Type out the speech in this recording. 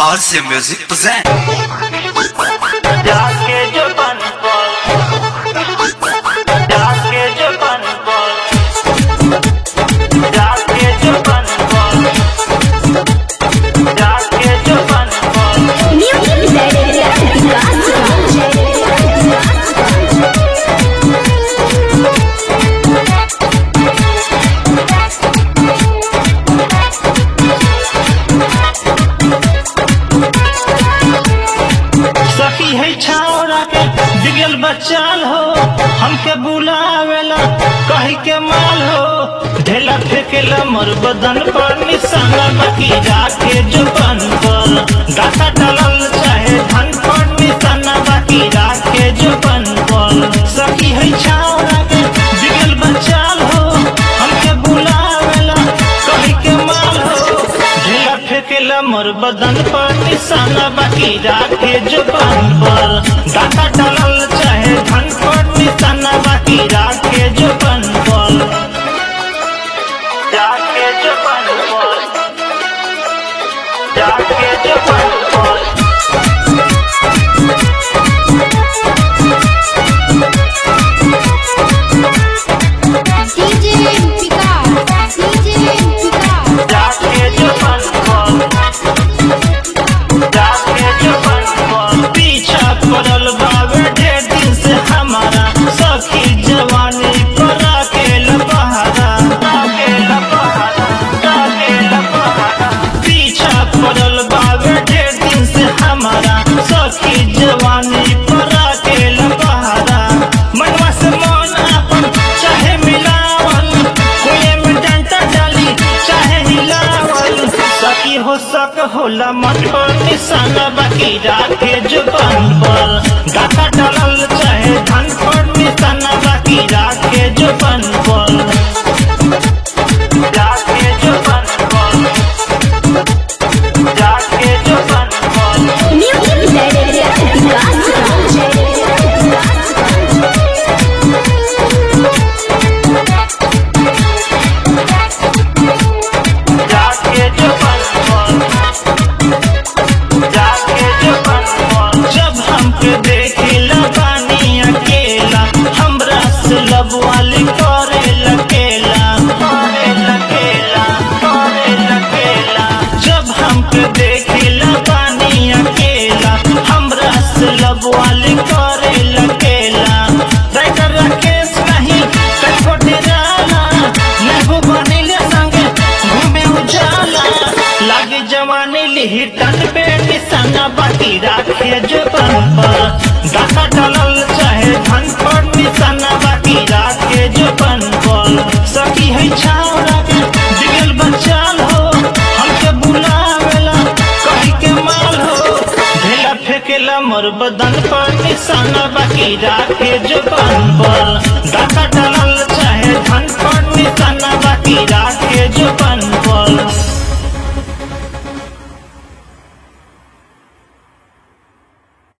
RC Music present. जाके जो बन बोल जाके जो बन बोल जाके जो बन बोल जाके जो बन बोल सखी है छावरा के बिगल बचाल हो हमके बुलावेला कही के माल हो ढेला फेंकेला मोर बदन पर निशाना बाकी राखे जो बन पर दाता डालल चाहे धन पर निशाना बाकी राखे जो बन पर सखी है छावरा के बिगल बचाल हो हमके बुलावेला कही के माल हो ढेला फेंकेला मोर बदन पर निशाना बाकी राखे जुबान पर दाता डालल चाहे धन पर निशाना बाकी राखे जुबान पर राखे जुबान पर राखे जुबान पर DJ Picard, DJ Picard. जाके जुबान पर जाके जुबान पर पीछा पड़ल बावे ढेर दिन से हमारा सखी जवानी पर अकेल बहारा अकेल बहारा अकेल बहारा पीछा पड़ल बावे ढेर दिन से हमारा सखी जवानी पर अकेल बहारा मनवा से मन अपन चाहे मिलावल कोई में डंटा डाली चाहे हिलावल सकी हो सक होला मन पर निशाना बाकी राखे जुबान पर गाता डालल चाहे धन पर निशाना बाकी राखे जुबान पर राखे जुबान पर राखे जुबान पर जाके जुबान पर जाके जुबान पर जब हमके देखिला बानी अकेला हमरा से लबवाली करे लकेला करे लकेला करे लकेला जब हमके देखिला बानी अकेला हमरा से लबवाली करे लकेला राइटर राकेश नहीं कठो डेराला नेहू बनिले संगे घूमे उजाला लागे जवानी लिही तन पे निशाना बाकी राखे जुबान पर दाता डालल चाहे धन पर निशाना बाकी राखे जुबान पर सखी है छावरा के दिल बचाल हो हमके बुलावेला कही के माल हो ढेला फेंकेला मोर बदन पर निशाना बाकी राखे जुबान पर दाता डालल चाहे धन पर